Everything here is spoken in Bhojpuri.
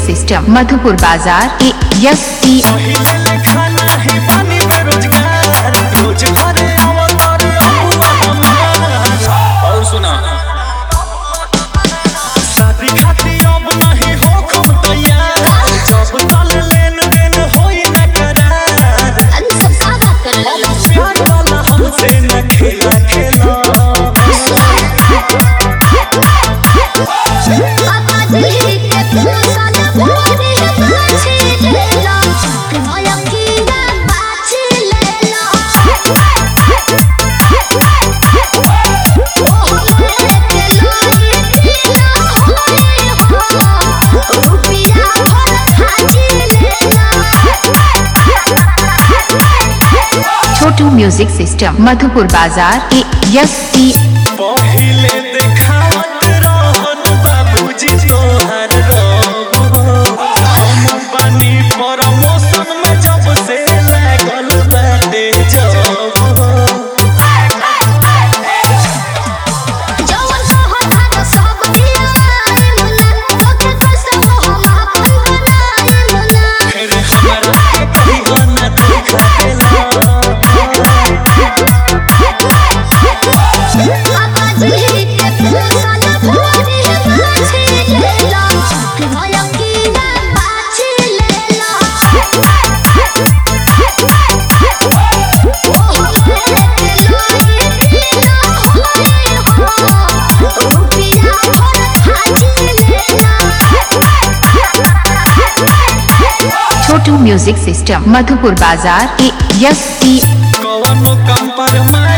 सिस्टम मधुपुर बाजार ए एस टी पहिले लेखा नाही बानी बेरोजगार रोज घरे आवत रे अबुआ हमार और सुना शादी खातिर अब नहीं हो खूब तैयार जब तल लेन देन होई न करार अरे सब का बात कर रहे हो प्यार वाला हमसे न खेला खेला पापा जी के फूल का भोरे बाछी ले लो नया कीड़ा बाछी ले लो ओह मेरे लोई पीना होए हो रुपिया भर खाची ले लो छोटू म्यूजिक सिस्टम मधुपुर बाजार ए एस टी पहिले देखावत रहन बाबूजी तोहर रब हम बानी प्रमोशन में जब से लागल बाटे जब जवन कहत था सब दियाए मुना तोके कसम हम अपन बनाए मुना फिर हमरा कहियो न देखा पापा जी के फूल का भोरे बाछी ले लो नया कीड़ा बाछी ले लो ओह मेरे लोई पीना होए हो रुपिया भर खाची ले लो छोटू म्यूजिक सिस्टम मधुपुर बाजार ए एस टी कवनो कम पर माई